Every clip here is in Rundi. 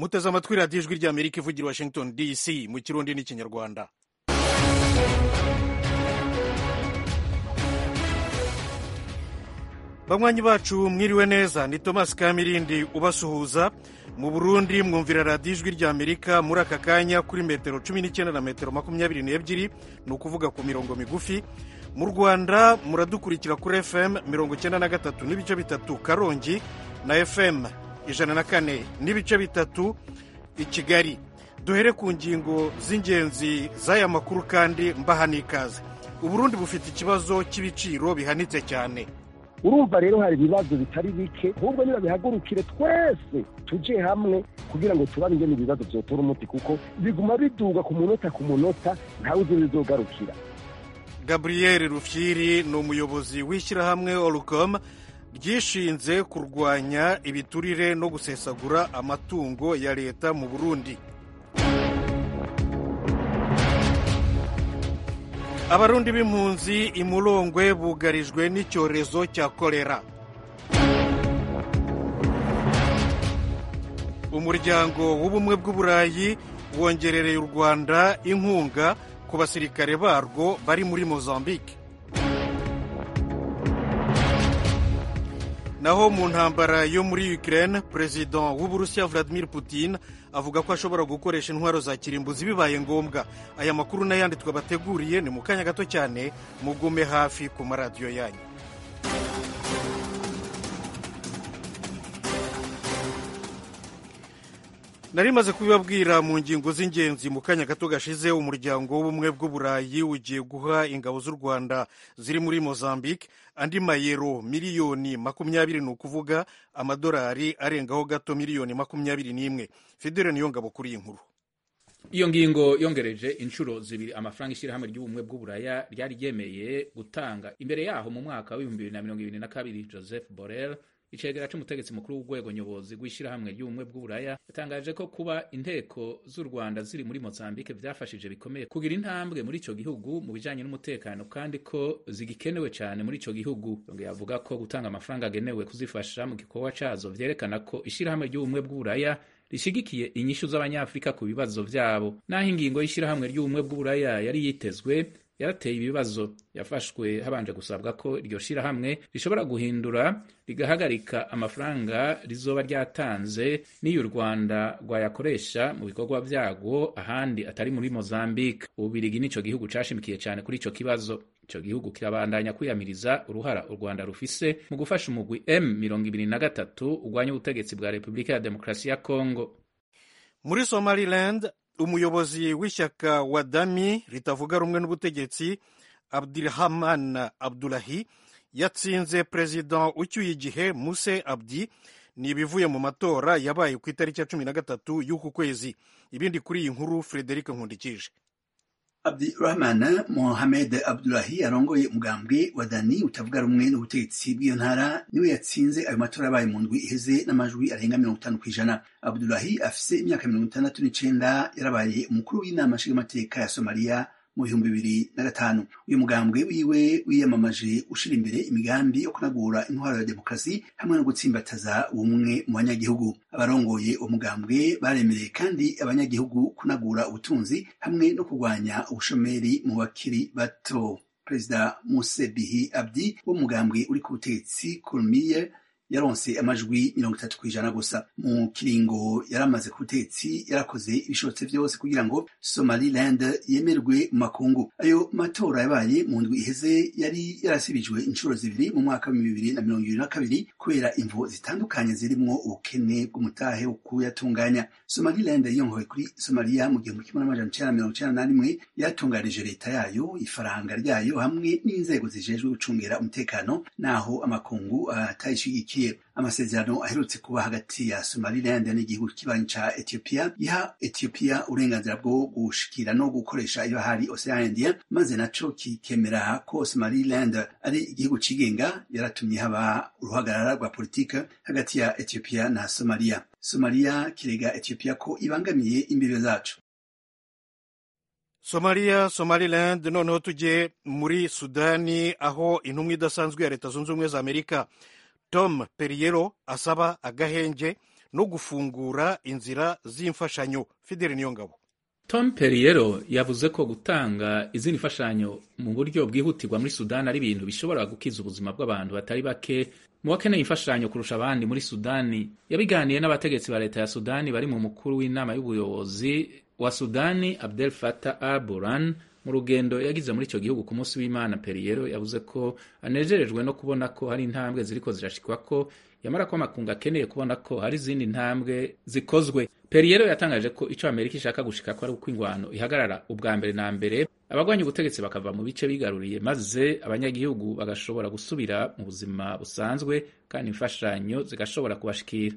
muteze amatwi radiyo ijwi ry'amerika ivugira washington dc mu kirundi n'ikinyarwanda banywanyi bacu mwiriwe neza ni thomas kamirindi ubasuhuza mu burundi mwumvira radiyo ijwi ry'amerika muri aka kanya kuri metero cumi n'icyenda na metero makumyabiri n'ebyiri ni ukuvuga ku mirongo migufi mu rwanda muradukurikira kuri fm mirongo icyenda na gatatu n'ibice bitatu karongi na fm ijana na kane n'ibice bitatu i kigali duhere ku ngingo z'ingenzi z'aya makuru kandi mbaha n'ikaze uburundi bufite ikibazo cy'ibiciro bihanitse cyane urumva rero hari ibibazo bitari bike ahubwo niba bihagurukire twese tujye hamwe kugira ngo tubane ingene ibibazo byotora umuti kuko biguma biduga ku munota ku munota ntawe uzi bizogarukira gabriel rufyiri ni umuyobozi w'ishyirahamwe orucom ryishinze kurwanya ibiturire no gusesagura amatungo ya leta mu burundi abarundi b'impunzi imurongwe bugarijwe n'icyorezo cya kolera umuryango w'ubumwe bw'uburayi wongerereye u rwanda inkunga ku basirikare barwo bari muri mozambique naho mu ntambara yo muri ukraine perezida w'uburusiya vladimir putin avuga ko ashobora gukoresha intwaro za kirimbuzi bibaye ngombwa aya makuru n'ayandi twabateguriye ni mu kanya gato cyane mugume hafi ku maradiyo yanyu nari maze kubibabwira mu ngingo z'ingenzi mu kanya gato gashize umuryango w'ubumwe bw'uburayi ugiye guha ingabo z'u rwanda ziri muri mozambique andi mayero miliyoni makumyabiri ni ukuvuga amadolari arengaho gato miliyoni makumyabiri n'imwe fidele niyo ngabo kuri iyi nkuru iyo ngingo yongereje inshuro zibiri amafaranga ishyirahamwe ry'ubumwe bw'uburaya ryari ryemeye gutanga imbere yaho mu mwaka w'ibihumbi bibiri na mirongo ibiri na kabiri joseph borrell icegera c'umutegetsi mukuru w'urwego nyobozi rw'ishyirahamwe ry'ubumwe bw'uburaya yatangaje ko kuba inteko z'u rwanda ziri muri mozambique vyafashije bikomeye kugira intambwe muri ico gihugu mu bijanye n'umutekano kandi ko zigikenewe cane muri ico gihugu yongeye avuga ko gutanga amafaranga agenewe kuzifasha mu gikorwa cazo vyerekana ko ishyirahamwe ry'ubumwe bw'uburaya rishigikiye inyishu z'abanyafurika ku bibazo vyabo naho ingingo y'ishyirahamwe ry'ubumwe bw'uburaya yari yitezwe yarateye ibibazo yafashwe habanje gusabwa ko iryo shirahamwe rishobora guhindura rigahagarika amafaranga rizoba ryatanze n'iyo u rwanda rwayakoresha mu bikorwa vyarwo ahandi atari muri mozambique ububirigi n'ico gihugu cashimikiye cane kuri ico kibazo ico gihugu kirabandanya kwiyamiriza uruhara u rwanda rufise mu gufasha umugwi m mirongo ibiri na gatatu urwanya ubutegetsi bwa repubulika ya demokarasi ya congo muri somaliland umuyobozi w'ishyaka wa dami ritavuga rumwe n'ubutegetsi abdurahman abdulahi yatsinze perezida ucyuye igihe muse abdi ni ibivuye mu matora yabaye ku itariki ya cumi na gatatu y'uku kwezi ibindi kuri iyi nkuru frederic nkundikije abdirahman mohamed abdulahi arongoye umugambwe wa dani utavuga rumwe n'ubutegetsi bw'iyo ntara niwe yatsinze ayo matora yabaye mu ndwi iheze n'amajwi arenga mirongo itanu ku ijana abdulahi afise imyaka mirongo itandatu n'icenda yarabaye umukuru w'inama nshingamateka ya somaliya mu bihumbi bibiri na gatanu uyu mugambwe wiwe wiyamamaje ushira imbere imigambi yo kunagura intwaro ya demokarasi hamwe no gutsimbataza ubumwe mu banyagihugu abarongoye uwo mugambwe baremereye kandi abanyagihugu kunagura ubutunzi hamwe no kurwanya ubushomeri mu bakiri bato perezida muse bihi abdi w'umugambwe uri ku butegetsi kurmiye yaronse amajwi mirongo itatu ku ijana gusa mu kiringo yari amaze ku butegetsi yarakoze ibishobotse vyose kugira ngo somaliland yemerwe mu makungu ayo matora yabaye mu ndwi iheze yari yarasibijwe inshuro zibiri mu mwaka wa bibiri na mirongo ibiri na kabiri kubera imvo zitandukanye zirimwo ubukene bw'umutahe wo kuyatunganya somaliland yiyongowe kuri somaliya mu gihumbi kimwe n'amajana icenda na mirongo icenda na rimwe yatunganije leta yayo ifaranga ryayo hamwe n'inzego zijejwe gucungera umutekano naho amakungu atayishigikiye amasezerano aherutse kuba hagati ya somaliland n'igihugu kibanyi ca ethiopia giha ethiopia uburenganzira bwo gushikira no gukoresha iyo hari ocean india maze naco kikemera ko somaliland ari igihugu cigenga yaratumye haba uruhagarara rwa politike hagati ya ethiopia na somalia somalia kirega ethiopia ko ibangamiye imbibe zacu somaliya somaliland noneho tujye muri sudani aho intumwa idasanzwe ya leta zunze ubumwe za amerika tom perriero asaba agahenge no gufungura inzira z'imfashanyo fideli niyongabo tom perriero yavuze ko gutanga izindi mfashanyo mu buryo bwihutirwa muri sudani ari ibintu bishobora gukiza ubuzima bw'abantu batari bake mu bakeneye imfashanyo kurusha abandi muri sudani yabiganiye n'abategetsi ba leta ya sudani bari mu mukuru w'inama y'ubuyobozi wa sudani abdel fatah al buran mu rugendo yagize muri icyo gihugu ku munsi w'imana perriero yavuze ko anejerejwe no kubona ko hari intambwe ziriko zirashikwa ko yamara ko amakungu akeneye kubona ko hari izindi ntambwe zikozwe perriero yatangaje ko icyo amerika ishaka gushika ko ari uko ingwano ihagarara ubwa mbere na mbere abagwanya ubutegetsi bakava mu bice bigaruriye maze abanyagihugu bagashobora gusubira mu buzima busanzwe kandi imfashanyo zigashobora kubashikira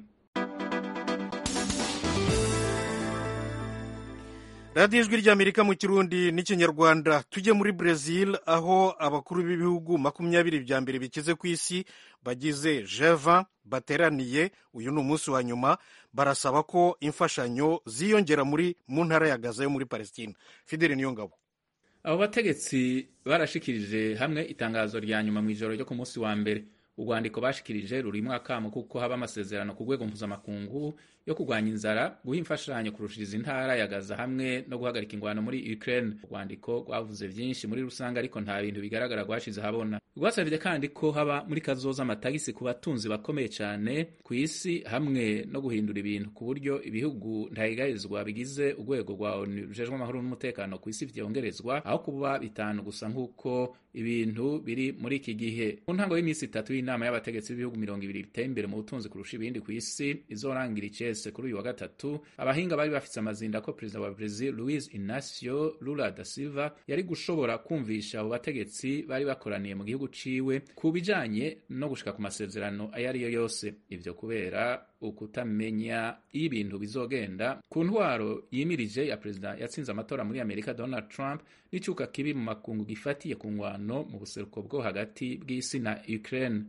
radiyo ijwi ry'amerika mu kirundi n'ikinyarwanda tujye muri brezil aho abakuru b'ibihugu makumyabiri bya mbere bikize ku isi bagize jeva bateraniye uyu ni umunsi wa nyuma barasaba ko imfashanyo ziyongera muri mu ntara ya gaza yo muri palestine fideli niyo ngabo abo bategetsi barashikirije hamwe itangazo rya nyuma mu ijoro ryo ku munsi wa mbere urwandiko bashikirije rurimo akamo kuko haba amasezerano ku rwego mpuzamakungu yo kurwanya inzara guha imfashanyo kurushiriza intara ya gaza hamwe no guhagarika ingwano muri ukraine urwandiko rwavuze byinshi muri rusange ariko nta bintu bigaragara rwashize habona rwasabye kandi ko haba muri kazoza amatagisi ku batunzi bakomeye cyane ku isi hamwe no guhindura ibintu ku buryo ibihugu ntahigarizwa bigize urwego rwa onu rujejwe amahoro n'umutekano ku isi vyongerezwa aho kuba bitanu gusa nk'uko ibintu biri muri iki gihe mu ntango y'iminsi itatu y'inama y'abategetsi b'ibihugu mirongo ibiri biteye imbere mu butunzi kurusha ibindi ku isi izorangira icese kuri uyu wa gatatu abahinga bari bafise amazinda ko perezida wa Brazil Luiz Inacio Lula da Silva yari gushobora kumvisha abo bategetsi bari bakoraniye mu gihugu ciwe ku bijanye no gushika ku masezerano ayo ari yo yose ivyo kubera ukutamenya iyo ibintu bizogenda ku ntwaro yimirije ya perezida yatsinze amatora muri amerika donald trump n'icyuka kibi mu makungu gifatiye ku ngwano mu buseruko bwo hagati bw'isi na ukraine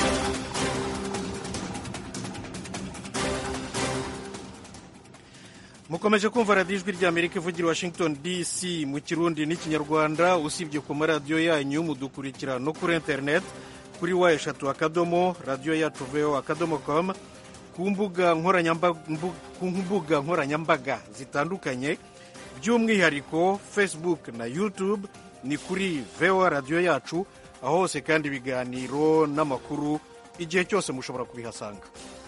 mukomeje kumva radiyo ijwi ry'amerika ivugira washington dc mu kirundi n'ikinyarwanda usibye ku maradiyo yanyu mudukurikira no kuri interineti kuri wa eshatu akadomo radiyo yacu veo akadomo komu ku mbuga nkoranyambaga zitandukanye by'umwihariko facebook na youtube ni kuri voa radiyo yacu aho hose kandi ibiganiro n'amakuru igihe cyose mushobora kubihasanga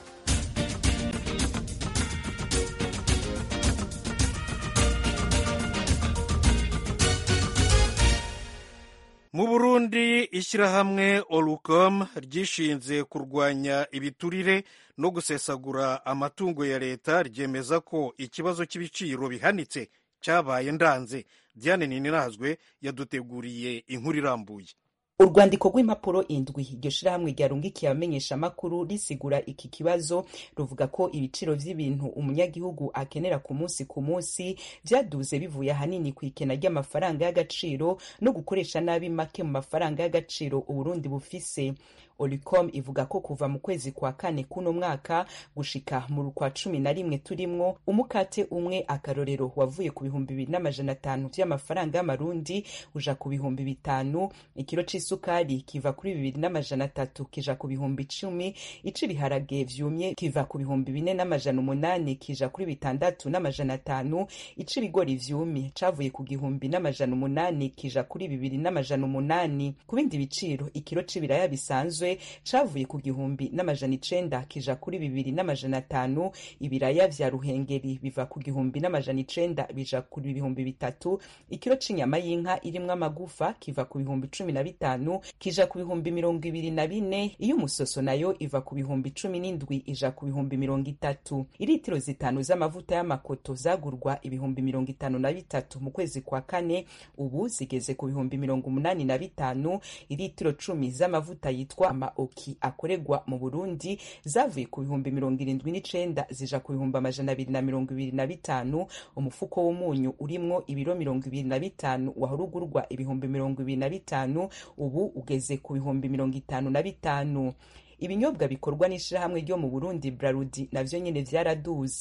mu burundi ishyirahamwe orucom ryishinze kurwanya ibiturire no gusesagura amatungo ya leta ryemeza ko ikibazo cy'ibiciro bihanitse cyabaye ndanze diane ninazwe yaduteguriye inkuru irambuye urwandiko rw'impapuro indwi iryo shirahamwe ryarungikiye abamenyesha amakuru risigura iki kibazo ruvuga ko ibiciro vy'ibintu umunyagihugu akenera ku munsi ku munsi vyaduze bivuye ahanini ku ikena ry'amafaranga y'agaciro no gukoresha nabi make mu mafaranga y'agaciro uburundi bufise olicom ivuga ko kuva mu kwezi kwa kane kuno mwaka gushika mu kwa cumi na rimwe turimwo umukate umwe akarorero wavuye ku bihumbi bibiri n'amajana atanu vy'amafaranga y'amarundi uja ku bihumbi bitanu ikiro c'isukari kiva kuri bibiri n'amajana atatu kija ku bihumbi icumi ic'ibiharage vyumye kiva ku bihumbi bine n'amajana umunani kija kuri bitandatu n'amajana atanu ic'ibigori vyumye cavuye ku gihumbi n'amajana umunani kija kuri bibiri n'amajana umunani ku bindi biciro ikiro c'ibiraya bisanzwe cavuye ku gihumbi n'amajana icenda kija kuri bibiri n'amajana atanu ibiraya vya ruhengeri biva ku gihumbi n'amajana icenda bija kuri ibihumbi bitatu ikiro c'inyama y'inka irimwo amagufa kiva ku bihumbi cumi na bitanu kija ku bihumbi mirongo ibiri na bine iyo umusoso nayo iva ku bihumbi cumi n'indwi ija ku bihumbi mirongo itatu iritiro zitanu z'amavuta y'amakoto zagurwa ibihumbi mirongo itanu na bitatu mu kwezi kwa kane ubu zigeze ku bihumbi mirongo umunani na bitanu iritiro cumi z'amavuta yitwa amaoki akorerwa mu burundi zavuye ku bihumbi mirongo irindwi n'icenda zija ku bihumbi amajana abiri na mirongo ibiri na bitanu umufuko w'umunyu urimwo ibiro mirongo ibiri na bitanu wahora ugurwa ibihumbi mirongo ibiri na bitanu ubu ugeze ku bihumbi mirongo itanu na bitanu ibinyobwa bikorwa n'ishirahamwe ryo mu burundi brarudi navyo nyene vyaraduze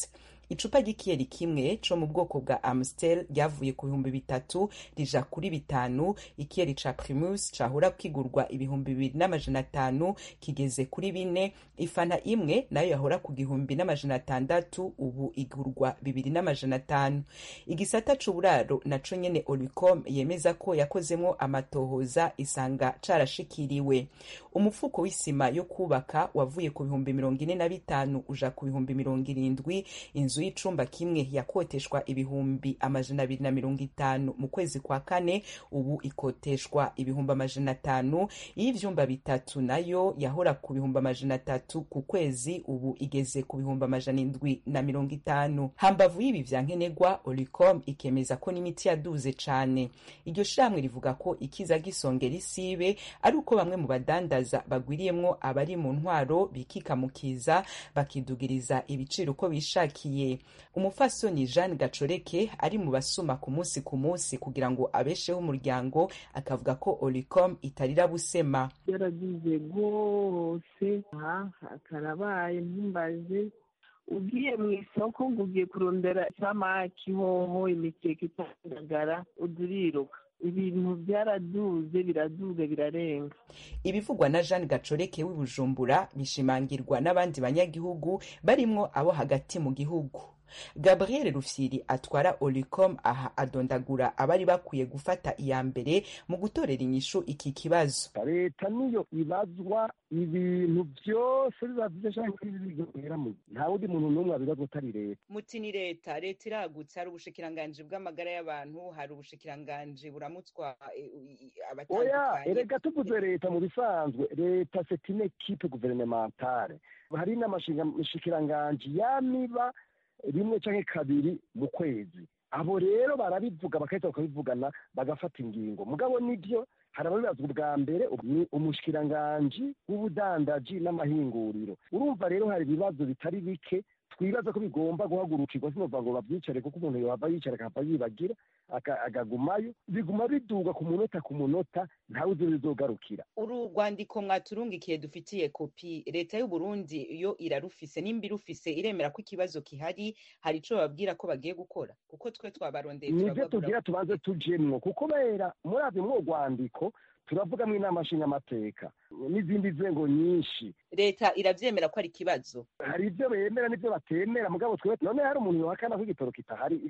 icupa ry'ikiyeri kimwe co mu bwoko bwa amstel ryavuye ku bihumbi bitatu rija kuri bitanu ikiyeri ca primus cahora kigurwa ibihumbi bibiri n'amajana atanu kigeze kuri bine ifana imwe nayo yahora ku gihumbi n'amajana atandatu ubu igurwa bibiri n'amajana atanu igisata c'uburaro naco nyene olicom yemeza ko yakozemwo amatohoza isanga carashikiriwe umufuko w'isima yo kubaka wavuye ku bihumbi mirongo ine na bitanu uja ku bihumbi mirongo irindwi inzu y'icumba kimwe yakoteshwa ibihumbi amajana abiri na mirongo itanu mu kwezi kwa kane ubu ikoteshwa ibihumbi amajana atanu iy'ivyumba bitatu nayo yahora ku bihumbi amajana atatu ku kwezi ubu igeze ku bihumbi amajana indwi na mirongo itanu hambavu y'ibi vya nkenerwa olicom ikemeza ko n'imiti yaduze cane iryo shirahamwe rivuga ko ikiza gisongera isibe ari uko bamwe mu badandaza bagwiriyemwo abari mu ntwaro bikikamukiza bakidugiriza ibiciro uko bishakiye umufasoni jeanne gacoreke ari mu basuma ku munsi ku munsi kugira ngo abesheho umuryango akavuga ko olicom itarira busema yaragize rwose aha karabaye ntumbaze ugiye mu isoko ngo ugiye kurondera isamaki hoho imikeke itandagara uduriruka ibintu byaraduze biraduze birarenga ibivugwa na jeanne gacoreke w'ibujumbura bishimangirwa n'abandi banyagihugu barimwo abo hagati mu gihugu gabriel rufyiri atwara olicom aha adondagura abari bakwiye gufata iya mbere mu gutorera inyishu iki kibazo leta niyo ibazwa ibintu byose bibavuze cyangwa ibigera mu nta wundi muntu n'umwe wabibazwa atari leta muti ni leta leta iragutse hari ubushikiranganji bw'amagara y'abantu hari ubushikiranganji buramutswa oya erega tuvuze leta mu bisanzwe leta c'est une equipe gouvernementale hari n'amashikiranganji yamiba rimwe canke kabiri mu kwezi abo rero barabivuga bagahita bakabivugana bagafata ingingo mugabo nibyo hari ababibazwa ubwa mbere ni umushikiranganji w'ubudandaji n'amahinguriro urumva rero hari ibibazo bitari bike twibaza ko bigomba guhagurukirwa sinova ngo babyicare kuko umuntu yohava yicara akahava yibagira akagumayo biguma biduga ku munota ku munota ntawe uzi bizogarukira uru rwandiko mwaturungikiye dufitiye kopi leta y'u Burundi yo irarufise nimba irufise iremera ko ikibazo kihari hari ico bababwira ko bagiye gukora kuko twe twabarondeye nivyo tugira tubanze tujemwo kuko bera muravye mwo rwandiko turavugamwo inama nshingamateka n'izindi nzego nyinshi leta iravyemera ko ari ikibazo hari ivyo bemera n'ivyo batemera mugabo twe none hari umuntu yohakana ko igitoro kitahari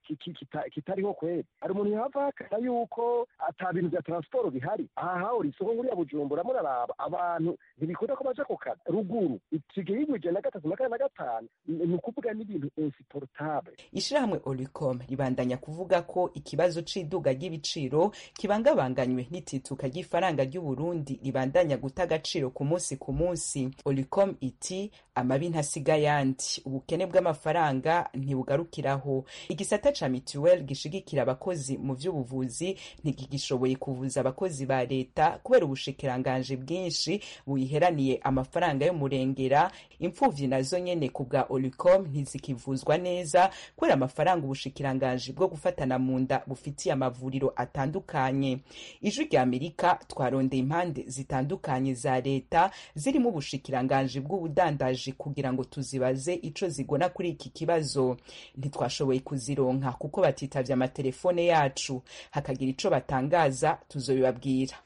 kitariho kweri hari umuntu yohava ahakana yuko ata bintu vya transport bihari aha hahora isoko nkuriya bujumbura muraraba abantu ntibikunda ko baja ku kazi ruguru isigaye igwa ijana na gatatu na kane na gatanu ni ukuvuga n'ibintu insupportable ishirahamwe olicom ribandanya kuvuga ko ikibazo c'iduga ry'ibiciro kibangabanganywe n'itituka ry'ifaranga ry'uburundi ribandanya guta agaciro ku munsi ku munsi olicom iti amabi ntasiga yandi ubukene bw'amafaranga ntibugarukiraho igisata ca mituwel gishigikira abakozi mu vy'ubuvuzi ntikigishoboye kuvuza abakozi ba leta kubera ubushikiranganji bwinshi buyiheraniye amafaranga y'umurengera impfuvyi nazo nyene ku bwa olicom ntizikivuzwa neza kubera amafaranga ubushikiranganji bwo gufatana mu nda bufitiye amavuriro atandukanye ijwi rya amerika twarondeye impande zitandukanye za leta zirimo ubushikiranganji bw'ubudandaji kugira ngo tuzibaze ico zigona kuri iki kibazo ntitwashoboye kuzironka kuko batitavye amatelefone yacu hakagira ico batangaza tuzobibabwira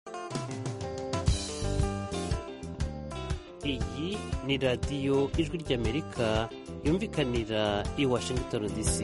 iyi ni radiyo ijwi ry'amerika yumvikanira i washington dc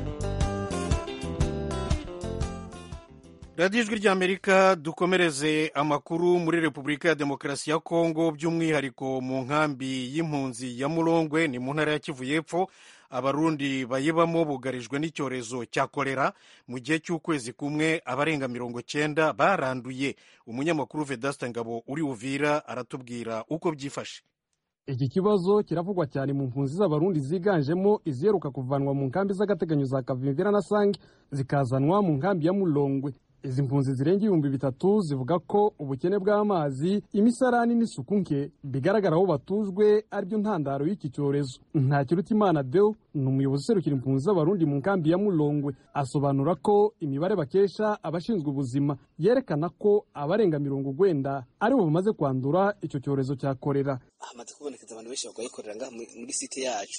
radiyo ijwi ry'amerika dukomereze amakuru muri repubulika ya demokarasi ya kongo by'umwihariko mu nkambi y'impunzi ya murongwe ni mu ntara ya kivu y'epfo abarundi bayibamo bugarijwe n'icyorezo cya kolera mu gihe cy'ukwezi kumwe abarenga mirongo cyenda baranduye umunyamakuru vedasita ngabo uri uvira aratubwira uko byifashe iki kibazo kiravugwa cyane mu mpunzi z'abarundi ziganjemo iziheruka kuvanwa mu nkambi z'agateganyo za kavimvira na sange zikazanwa mu nkambi ya mulongwe izi mpunzi zirenga ibihumbi bitatu zivuga ko ubukene bw'amazi imisarani n'isuku nke bigaragara aho batujwe aribyo ntandaro y'iki cyorezo ntakirutimana deo ni umuyobozi userukira impunzi z'abarundi mu nkambi ya mulongwe asobanura ko imibare bakesha abashinzwe ubuzima yerekana ko abarenga mirongo urwenda aribo bamaze kwandura icyo cyorezo cya korera hamaze kubonekeza abantu benshi barwaye korera ngaha muri site yacu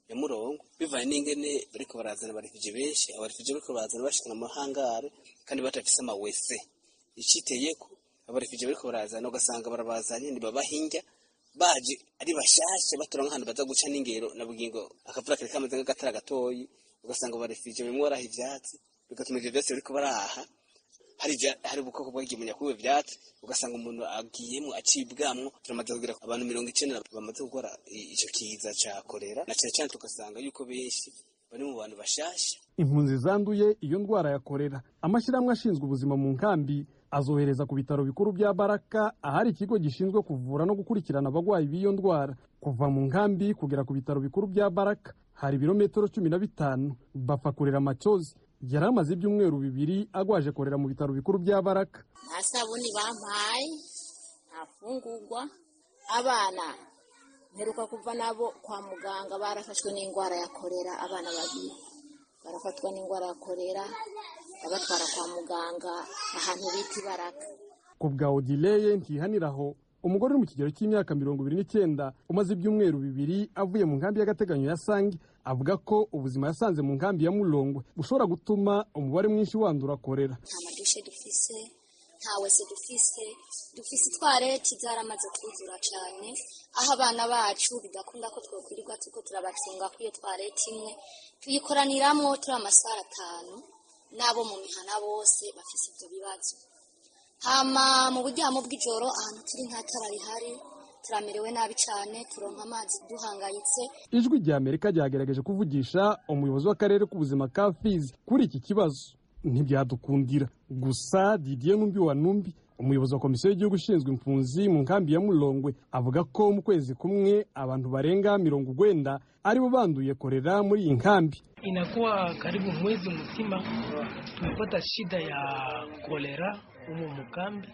ya murongo bivanye n'ingene bariko barazana abarefugye benshi abarefugye bariko barazana bashikana amahangare kandi batafise amawese iciteyeko abarefugye bariko barazana ugasanga barabazanye ntibabahinja baje ari bashasha batora nk'ahantu baza guca n'ingero na bugingo akavura kari kamaze nk'agatara gatoyi ugasanga abarefugye bimwe baraha ivyatsi bigatuma ivyo vyose bariko baraha hari hari ubukoko bwagiye munyakuwe vyatsi ugasanga umuntu agiyemwo acibwamwo turamaze kugira abantu mirongo icenda bamaze gukora ico kiza ca korera na cane cane tugasanga yuko benshi bari mu bantu bashasha impunzi zanduye iyo ndwara ya korera amashyirahamwe ashinzwe ubuzima mu nkambi azohereza ku bitaro bikuru bya baraka ahari ikigo gishinzwe kuvura no gukurikirana abagwayi b'iyo ndwara kuva mu nkambi kugera ku bitaro bikuru bya baraka hari ibirometero cumi na bitanu bapfa kurera amacozi yari amaze ibyumweru bibiri agwaje korera mu bitaro bikuru bya baraka nta sabuni bampaye nta fungurwa abana mperuka kuva nabo kwa muganga barafashwe n'indwara ya korera abana babiri barafatwa n'indwara ya korera babatwara kwa muganga ahantu bita ibaraka ku bwa odileye ntihaniraho umugore uri mu kigero cy'imyaka mirongo ibiri n'icyenda umaze ibyumweru bibiri avuye mu nkambi y'agateganyo ya sange avuga ko ubuzima yasanze mu nkambi ya murongwe bushobora gutuma umubare mwinshi wandura korera nta madushe dufise nta wese dufise dufise itwareti zaramaze kuzura cyane aho abana bacu bidakunda ko twokwirirwa turiko turabacunga kuri iyo twareti imwe tuyikoraniramo turi amasaha atanu n'abo mu mihana bose bafise ibyo bibazo hama mu buryamo bw'ijoro ahantu turi nta tara rihari turamerewe nabi cyane turonka amazi duhangayitse ijwi rya amerika ryagerageje kuvugisha umuyobozi w'akarere k'ubuzima ka fizi kuri iki kibazo ntibyadukundira gusa didier numbi wa numbi umuyobozi wa komisiyo y'igihugu ishinzwe impunzi mu nkambi ya mulongwe avuga ko mu kwezi kumwe abantu barenga mirongo urwenda aribo banduye korera muri iyi nkambi inakuwa karibu mwezi mzima tumepata shida ya kolera humu mukambi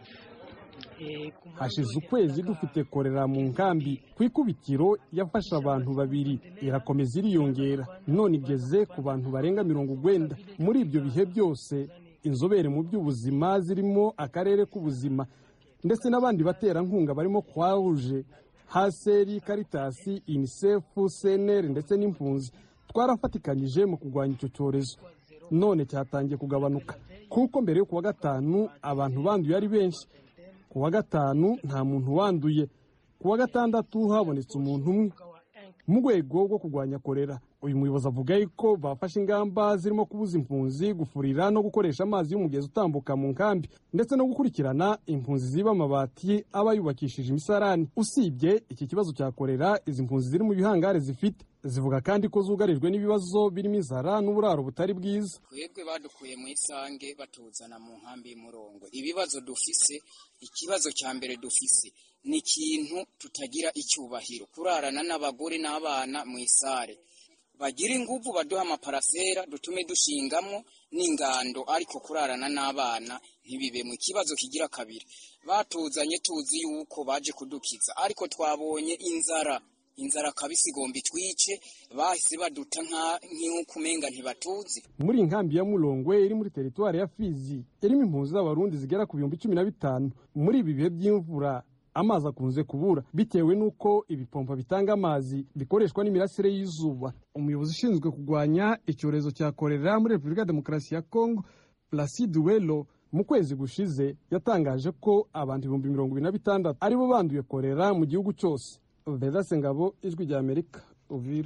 e, hashize ukwezi dufite korera mu nkambi ku ikubitiro yafashe abantu babiri irakomeza iriyongera none igeze ku bantu barenga mirongo urwenda muri ibyo bihe byose inzobere mu by'ubuzima zirimo akarere k'ubuzima ndetse n'abandi baterankunga barimo kwahuje haseri karitasi inisefu seneri ndetse n'impunzi twarafatikanyije mu kurwanya icyo cyorezo none cyatangiye kugabanuka kuko mbere yo kuwa gatanu abantu banduye ari benshi ku wa gatanu nta muntu wanduye ku wa gatandatu habonetse umuntu umwe mu rwego rwo kurwanya korera uyu muyobozi avuga ko bafashe ingamba zirimo kubuza impunzi gufurira no gukoresha amazi y'umugezi utambuka mu nkambi ndetse no gukurikirana impunzi ziba amabati aba yubakishije imisarani usibye iki kibazo cya korera izi mpunzi ziri mu bihangare zifite zivuga kandi ko zugarijwe n'ibibazo birimo inzara n'uburaro butari bwiza twebwe badukuye mu isange batuzana mu nkambi y'umurongo ibibazo dufise ikibazo cya mbere dufise ni ikintu tutagira icyubahiro kurarana n'abagore n'abana mu isare bagira inguvu baduha amaparasera dutume dushingamo n'ingando ariko kurarana n'abana ntibibemwe ikibazo kigira kabiri batuzanye tuzi yuko baje kudukiza ariko twabonye inzara inzara kabisi igomba itwice bahise baduta nk'uko umenga ntibatuzi muri iyi nkambi ya murongwe iri muri teritwari ya fizi irimo impunzi z'abarundi zigera ku bihumbi cumi na bitanu muri ibi bihe by'imvura amazi akunze kubura bitewe n'uko ibipompa bitanga amazi bikoreshwa n'imirasire y'izuba umuyobozi ushinzwe kurwanya icyorezo cya korera muri repubulika ya demokarasi ya kongo placide welo mu kwezi gushize yatangaje ko abantu ibihumbi mirongo ibiri na bitandatu aribo banduye korera mu gihugu cyose vedase ngabo ijwi rya amerika uvira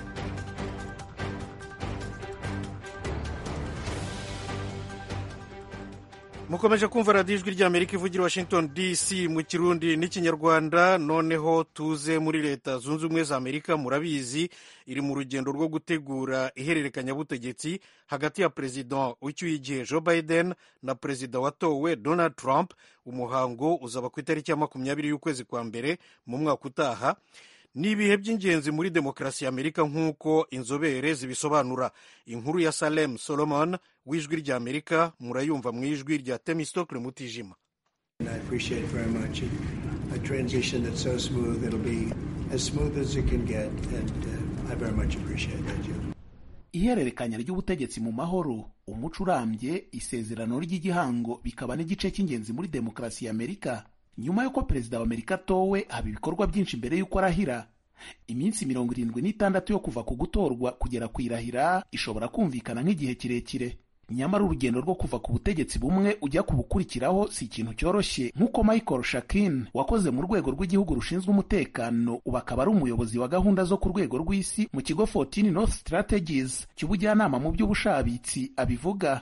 mukomeje kumva radiyo ijwi ry'amerika ivugira washington dc mu kirundi n'ikinyarwanda noneho tuze muri leta zunze ubumwe za amerika murabizi iri mu rugendo rwo gutegura ihererekanyabutegetsi hagati ya perezida w'icyuye igihe joe biden na perezida watowe donald trump umuhango uzaba ku itariki ya makumyabiri y'ukwezi kwa mbere mu mwaka utaha ni ibihe by'ingenzi muri demokarasi ya amerika nk'uko inzobere zibisobanura inkuru ya salem solomon w'ijwi rya amerika murayumva mu ijwi rya temistokle mutijima ihererekanya ry'ubutegetsi mu mahoro umuco urambye isezerano ry'igihango bikaba n'igice cy'ingenzi muri demokarasi ya amerika nyuma y'uko perezida wa amerika atowe haba ibikorwa byinshi mbere y'uko arahira iminsi mirongo irindwi n'itandatu yo kuva ku gutorwa kugera ku irahira ishobora kumvikana nk'igihe kirekire nyamara urugendo rwo kuva ku butegetsi bumwe ujya ku bukurikiraho si ikintu cyoroshye nk'uko michael shakin wakoze mu rwego rw'igihugu rushinzwe umutekano ubu akaba ari umuyobozi wa gahunda zo ku rwego rw'isi mu kigo 14 north strategies cy'ubujyanama mu by'ubushabitsi abivuga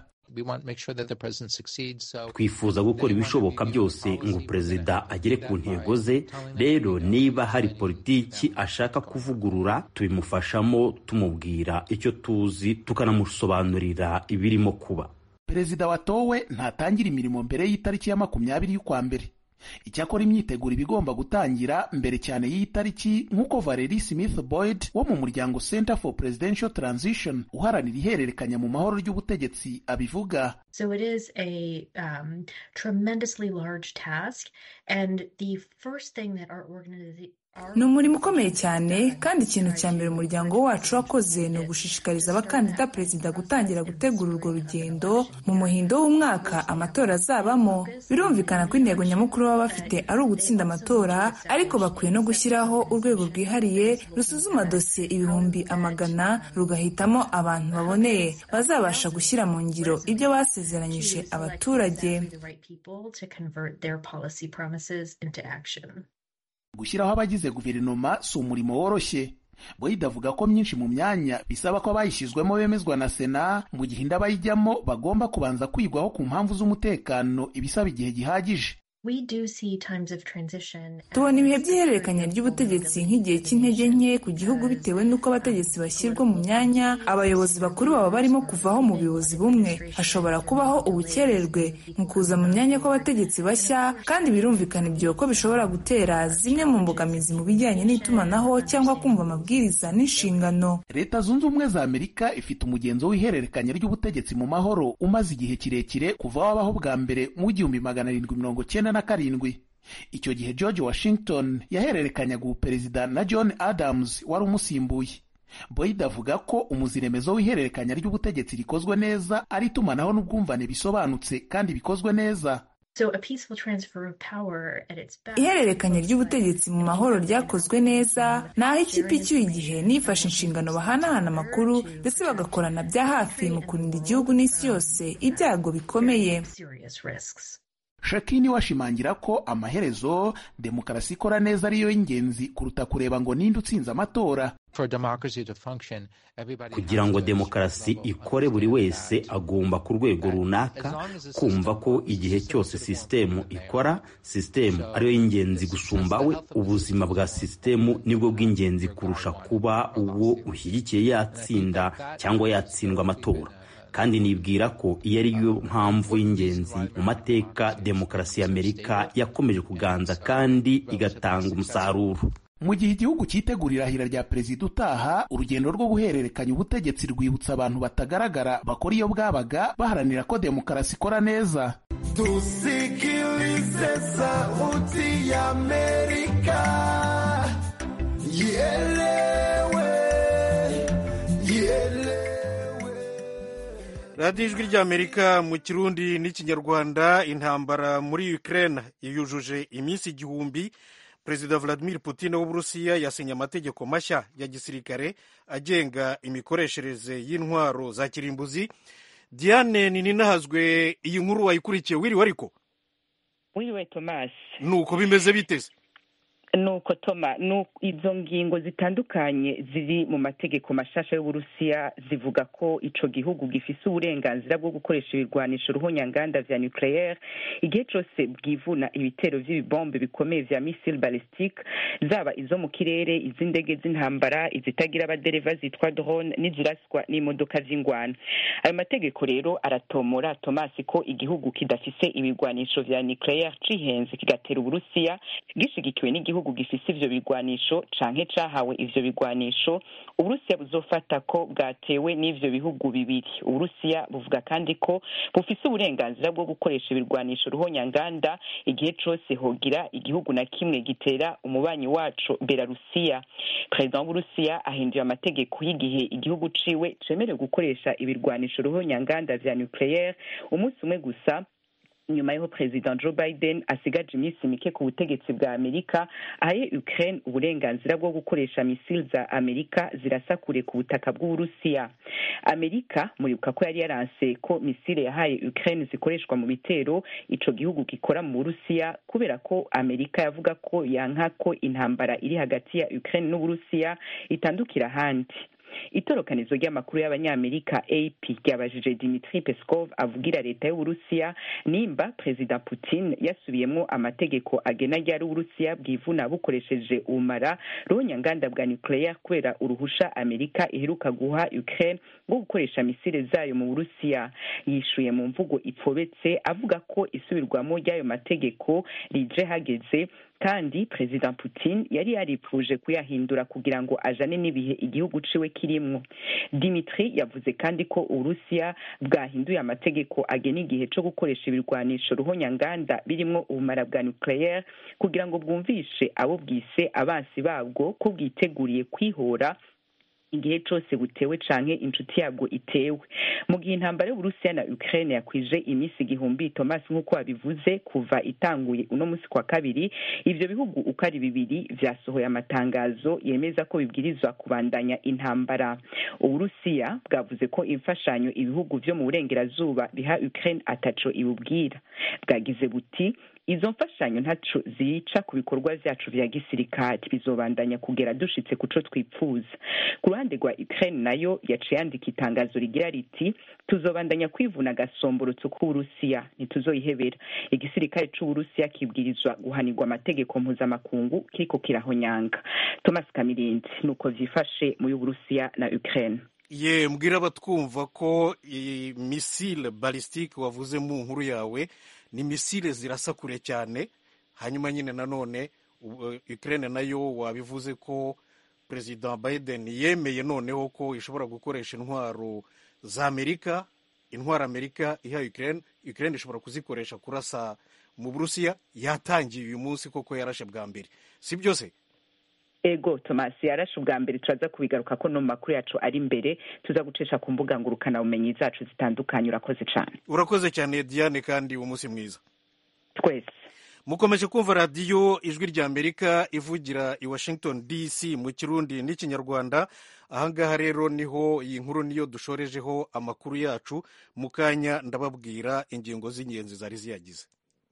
twifuza gukora ibishoboka byose ngo perezida agere ku ntego ze rero niba hari politiki ashaka kuvugurura tubimufashamo tumubwira icyo tuzi tukanamusobanurira ibirimo kuba perezida watowe ntatangira imirimo mbere y'itariki ya makumyabiri y'ukwa mbere icyakora imyiteguro iba igomba gutangira mbere cyane y'iyi tariki nk'uko Valerie Smith Boyd wo mu muryango Center for Presidential Transition uharanira ihererekanya mu mahoro ry'ubutegetsi abivuga So it is a um, tremendously large task and the first thing that our organization ni umurimo ukomeye cyane kandi ikintu cya mbere umuryango wacu wakoze ni ugushishikariza abakandida perezida gutangira gutegura urwo rugendo mu muhindo w'umwaka amatora azabamo birumvikana ko intego nyamukuru baba bafite ari ugutsinda amatora ariko bakwiye no gushyiraho urwego rwihariye rusuzuma dosiye ibihumbi amagana rugahitamo abantu baboneye bazabasha gushyira mu ngiro ibyo basezeranyije abaturage gushyiraho abagize guverinoma si umurimo woroshye boyida avuga ko myinshi mu myanya bisaba ko abayishyizwemo bemezwa na sena mu gihe indi abayijyamo bagomba kubanza kwigwaho ku mpamvu z'umutekano ibisaba igihe gihagije tubona ibihe by'ihererekanya ry'ubutegetsi nk'igihe cy'intege nke ku gihugu bitewe n'uko abategetsi bashyirwa mu myanya abayobozi bakuru baba barimo kuvaho mu buyobozi bumwe hashobora kubaho ubukererwe mu kuza mu myanya kw'abategetsi bashya kandi birumvikana ibyo ko bishobora gutera zimwe mu mbogamizi mu bijyanye n'itumanaho cyangwa kumva amabwiriza n'inshingano leta zunze ubumwe za amerika ifite umugenzo w'ihererekanya ry'ubutegetsi mu mahoro umaze igihe kirekire kuva wabaho bwa mbere mu w'igihumbi magana arindwi mirongo cyenda na karindwi icyo gihe george washington yahererekanyaga ubuperezida na john adams wari umusimbuye boyd avuga ko umuziremezo w'ihererekanya ry'ubutegetsi rikozwe neza ari itumanaho n'ubwumvane bisobanutse kandi bikozwe neza ihererekanya ry'ubutegetsi mu mahoro ryakozwe neza ni aho ikipe icyuye igihe nifashe inshingano bahanahana amakuru ndetse bagakorana bya hafi mu kurinda igihugu n'isi yose ibyago bikomeye shakini washimangira ko amaherezo demokarasi ikora neza ariyo y'ingenzi kuruta kureba ngo ninde utsinze amatora kugira ngo demokarasi ikore buri wese agomba ku rwego runaka kumva ko igihe cyose sisitemu ikora sisitemu ariyo y'ingenzi gusumba we ubuzima bwa sisitemu nibwo bw'ingenzi kurusha kuba uwo ushyigikiye yatsinda cyangwa yatsindwa amatora kandi nibwira ko iyo ari yo mpamvu y'ingenzi mu mateka demokarasi y'amerika yakomeje kuganza kandi igatanga umusaruro mu gihe igihugu cyitegura irahira rya perezida utaha urugendo rwo guhererekanya ubutegetsi rwibutsa abantu batagaragara bakora iyo bwabaga baharanira ko demokarasi ikora neza tusikilize sauti ya amerika yelewe yelewe radiyo ijwi ry'amerika mu kirundi n'ikinyarwanda intambara muri ukraine yujuje iminsi igihumbi perezida vladimir putin w'uburusiya yasinye amategeko mashya ya gisirikare agenga imikoreshereze y'intwaro za kirimbuzi diane ninahazwe iyi nkuru wayikurikiye wiriwe ariko wiriwe tomasi nuko bimeze biteze nuko toma izo ngingo zitandukanye ziri mu mategeko mashasha y'uburusiya zivuga ko ico gihugu gifise uburenganzira bwo gukoresha ibirwanisho ruhonyanganda vya nucleaire igihe cose bwivuna ibitero vy'ibibombe bikomeye vya missile ballistique zaba izo mu kirere iz'indege z'intambara izitagira abadereva zitwa drone n'iziraswa n'imodoka z'ingwana ayo mategeko rero aratomora tomasi ko igihugu kidafise ibirwanisho vya nucleaire cihenze kigatera uburusiya gishigikiwe n'igihugu igihugu gifise ivyo bigwanisho canke cahawe ivyo bigwanisho uburusiya buzofata ko bwatewe n'ivyo bihugu bibiri uburusiya buvuga kandi ko bufise uburenganzira bwo gukoresha ibirwanisho ruhonyanganda igihe cose hogira igihugu na kimwe gitera umubanyi waco belarusiya perezida w'uburusiya ahinduye amategeko y'igihe igihugu ciwe cemerewe gukoresha ibirwanisho ruhonyanganda vya nucleaire umunsi umwe gusa nyuma y'aho perezida joe biden asigaje iminsi mike ku butegetsi bwa amerika ahaye ukraine uburenganzira bwo gukoresha misile za amerika zirasa kure ku butaka bw'uburusiya amerika muribuka ko yari yaranse ko misile yahaye ukraine zikoreshwa mu bitero ico gihugu gikora mu burusiya kubera ko amerika yavuga ko yanka ko intambara iri hagati ya ukraine n'uburusiya itandukira ahandi itorokanizo ry'amakuru y'abanyamerika ap ryabajije dimitri peskov avugira leta y'uburusiya nimba perezida putin yasubiyemwo amategeko agena ryari uburusiya bwivuna bukoresheje ubumara ruhonyanganda bwa nucleaire kubera uruhusha amerika iheruka guha ukraine rwo gukoresha misile zayo mu burusiya yishuye mu mvugo ipfobetse avuga ko isubirwamo ry'ayo mategeko rije hageze kandi perezida putin yari yaripfuje kuyahindura kugira ngo ajane n'ibihe igihugu ciwe kirimwo dimitri yavuze kandi ko uburusiya bwahinduye amategeko agena igihe co gukoresha ibirwanisho ruhonyanganda birimwo ubumara bwa nucleaire kugira ngo bwumvishe abo bwise abansi babwo ko bwiteguriye kwihora igihe cose butewe canke inshuti yabwo itewe mu gihe intambara y'uburusiya na ukraine yakwije iminsi igihumbi thomas nk'uko wabivuze kuva itanguye uno musi kwa kabiri ivyo bihugu uko ari bibiri vyasohoye amatangazo yemeza ko bibwirizwa kubandanya intambara uburusiya bwavuze ko imfashanyo ibihugu vyo mu burengerazuba biha ukraine ataco ibubwira bwagize buti izo mfashanyo ntaco zica ku bikorwa vyacu vya gisirikare bizobandanya kugera dushitse kuco twipfuza ku ruhande rwa ukraine nayo yaciye yandika itangazo rigira riti tuzobandanya kwivuna agasomborotso k'uburusiya ntituzoyihebera igisirikare c'uburusiya kibwirizwa guhanirwa amategeko mpuzamakungu kiriko kirahonyanga thomas kamirindi nuko vyifashe mu y'uburusiya na ukraine ye mbwira abatwumva ko misile balisitike wavuze mu nkuru yawe ni misile zirasa kure cyane hanyuma nyine nanone ukraine nayo wabivuze ko perezida biden yemeye noneho ko ishobora gukoresha intwaro za amerika intwaro amerika iha ukraine ukraine ishobora kuzikoresha kurasa mu burusiya yatangiye uyu munsi koko yarashe bwa mbere si byose ego thomas yarashe ubwa mbere turaza kubigaruka ko no mu makuru yacu ari imbere tuza gucisha ku mbuga ngurukanabumenyi zacu zitandukanye urakoze cyane urakoze cyane diane kandi umunsi mwiza twese mukomeje kumva radiyo ijwi rya amerika ivugira i washington dc mu kirundi n'ikinyarwanda ahangaha rero niho iyi nkuru niyo dushorejeho amakuru yacu mu kanya ndababwira ingingo z'ingenzi zari ziyagize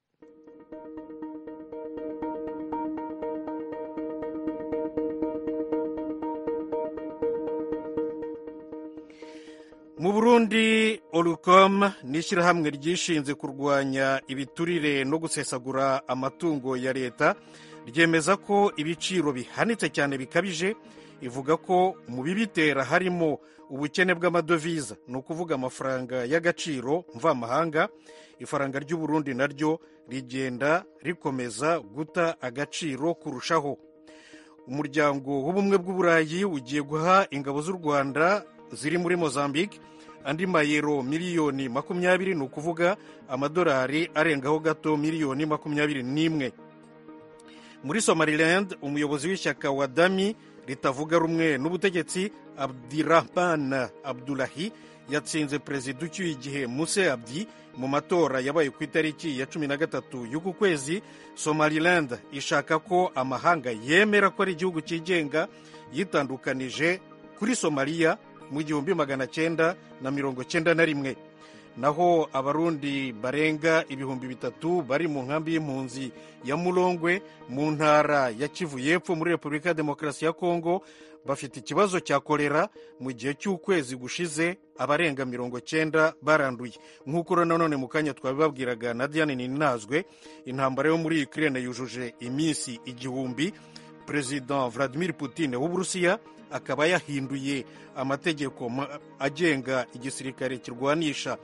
mu burundi orucom ni ishyirahamwe ryishinze kurwanya ibiturire no gusesagura amatungo ya leta ryemeza ko ibiciro bihanitse cyane bikabije ivuga ko mu bibitera harimo ubukene bw'amadovize ni ukuvuga amafaranga y'agaciro mvamahanga ifaranga ry'uburundi naryo rigenda rikomeza guta agaciro kurushaho umuryango w'ubumwe bw'uburayi ugiye guha ingabo z'u rwanda ziri muri mozambique andi mayero miliyoni makumyabiri ni ukuvuga amadolari arengaho gato miliyoni makumyabiri n'imwe muri somaliland umuyobozi w'ishyaka wa dami ritavuga rumwe n'ubutegetsi abdirahman abdulahi yatsinze perezida ucyuye igihe muse abdi mu matora yabaye ku itariki ya cumi na gatatu y'uku kwezi somaliland ishaka ko amahanga yemera ko ari igihugu cyigenga yitandukanije kuri somaliya mu gihumbi magana cyenda na mirongo cyenda na rimwe naho abarundi barenga ibihumbi bitatu bari mu nkambi y'impunzi ya murongwe mu ntara ya kivu y'epfo muri repubulika ya demokarasi ya kongo bafite ikibazo cya kolera mu gihe cy'ukwezi gushize abarenga mirongo cyenda baranduye nk'uko nanone mu kanya twabibabwiraga na diane ninazwe intambara yo muri ukraine yujuje iminsi igihumbi perezida vladimir putin w'uburusiya akaba yahinduye amategeko agenga igisirikare kirwanisha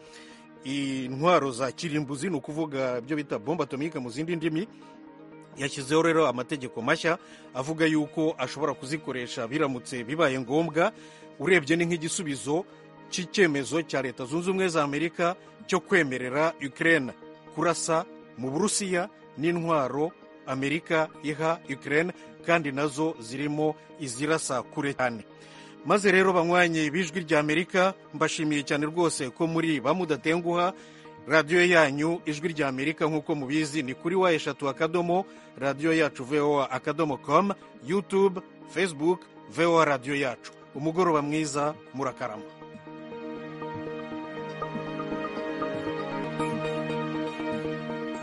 intwaro za kirimbuzi ni ukuvuga ibyo bita bombe atomike mu zindi ndimi yashyizeho rero amategeko mashya avuga yuko ashobora kuzikoresha biramutse bibaye ngombwa urebye ni nk'igisubizo cy'icyemezo cya leta zunze ubumwe za amerika cyo kwemerera ukraine kurasa mu burusiya n'intwaro amerika iha ukraine kandi nazo zirimo izirasa kure cyane maze rero banywanyi b'ijwi rya amerika mbashimiye cyane rwose ko muri bamudatenguha radiyo yanyu ijwi rya amerika nk'uko mubizi ni kuri wa eshatu akadomo radiyo yacu voa akadomo com youtube facebook voa radiyo yacu umugoroba mwiza murakarama